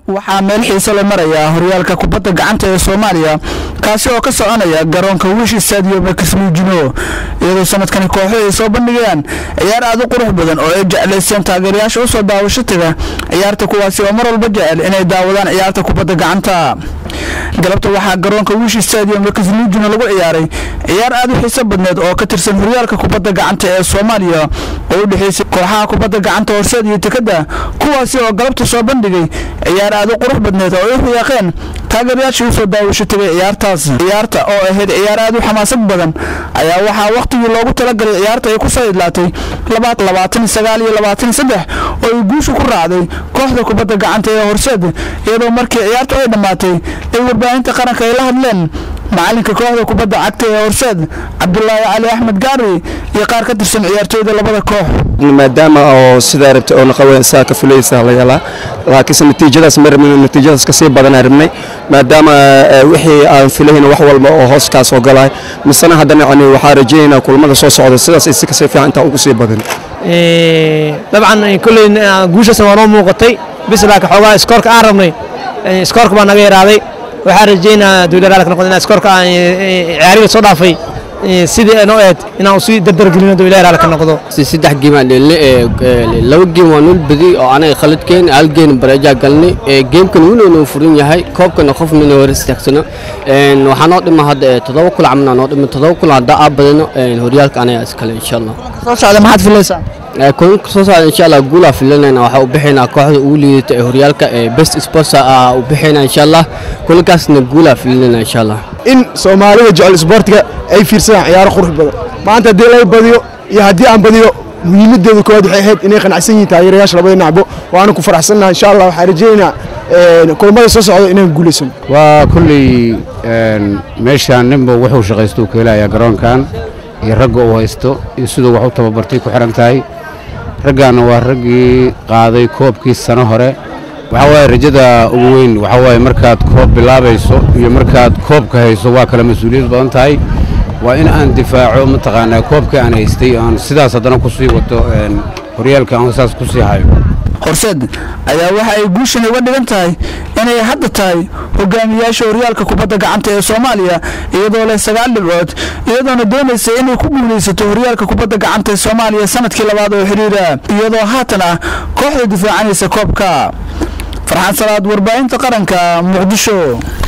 waxaa meel xiise la marayaa horyaalka kubadda gacanta ee soomaaliya kaasi oo ka soconaya garoonka wish stadium ee kismuujino iyadoo sanadkani kooxo ay soo bandhigayaan ciyaar aad u qurux badan oo ay jeclaysteen taageerayaasha usoo daawasho taga ciyaarta kuwaasi oo mar walba jecel inay daawadaan ciyaarta kubadda gacanta galabta waxaa garoonka wish stadium ee kismuujino lagu ciyaaray ciyaar aad u xiise badneed oo ka tirsan horyaalka kubadda gacanta ee soomaaliya oo u dhexeysay kooxaha kubadda gacanta horseed iyo tekada kuwaasi oo galabta soo bandhigay ciyaar aad u qurux badneed oo ay u riyaaqeen taageerayaashii usoo daawasho tegay ciyaartaas ciyaarta oo ahayd ciyaar aad u xamaasad badan ayaa waxaa wakhtigii loogu talagalay ciyaarta ay ku soo idlaatay labaatan sagaal iyo labaatan saddex oo ay guusha ku raacday kooxda kubadda gacanta ee horseed iyadoo markii ciyaartu ay dhammaatay ay warbaahinta qaranka ay la hadleen macalinka kooxda kubadda cagta ee horseed cabdulaahi cali axmed gaari iyo qaar ka tirsan ciyaartooyda labada koox maadaama oo sidaa rabtay oo naqawe saa ka fulaysa la yalaa laakiinse natiijadaas ma rabnin natiijadaas ka sii badanaa rabnay maadaama wixii aan filayn wax walba oo hoos kaa soo galay misena haddana yani waxaa rajaynaynaa kulmada soo socda sidaas ay si kasii fiican intaa ugu sii badan dabcan kolley guushaasna waa noo muuqatay bis laakiin xoogaa iskoorka aan rabnay iskoorka baa naga yaraaday waxaa rajaynaa dowlaraalka noqdo inaa iskoorka aan ciyaariga soo dhaafay sidii noo eed inaan sii dardargelino dowlaraalka noqdo saddex geem aan dheelnay laba geem waa nul badi oo anaga khaladkeen hal geem bareejaa galnay geemkan wuu noo furan yahay koobkana qof mina hor istaagsano waxaa noo dhima hadda toddoba kul camna noo dhima toddoba kul haddaa aa badano horyaalka anaga iskale insha allah soo socda maxaad filaysaa kulanka soo socda insha allah guulaa filanayna waxaa u bixaynaa kooxda ugu liidata ee horyaalka ee best sports aa u bixaynaa insha allah kulankaasna guulaa filanayna insha allah in soomaalida jecel isboortiga ay fiirsadaan ciyaaro qurux badan maanta haddii laga badiyo iyo haddii aan badiyo muhiimadeedu koowaad waxay ahayd inay qanacsan yihiin taageerayaasha labada nacbo waana ku faraxsannaha insha allah waxaan rajaynaynaa kulmada soo socda inaan guulaysano waa kulley meeshaan ninba wuxuu shaqaysto uu ka helayaa garoonkan iyo ragga uu haysto iyo siduu wax u tababartay ku xidhan tahay raggaanna waa raggii qaaday koobkii sano hore waxaa waaye rajada ugu weyn waxaa waaye markaad koob bilaabayso iyo markaad koobka hayso waa kale mas-uuliyad badan tahay waa in aan difaaco mataqaanaa koobkii aan haystay aan sidaas haddana ku sii wato horyaalka aan saas ku sii hayo horseed ayaa waxa ay guushan uga dhigan tahay inay hadda tahay hogaamiyaasha horyaalka kubadda gacanta ee soomaaliya iyadoo leh sagaal dhibcood iyadoona doonaysa inay ku guulaysato horyaalka kubadda gacanta ee soomaaliya sanadkii labaad oo xidhiira iyadoo haatan ah kooxda difaacanaysa koobka farxaan salaad warbaahinta qaranka muqdisho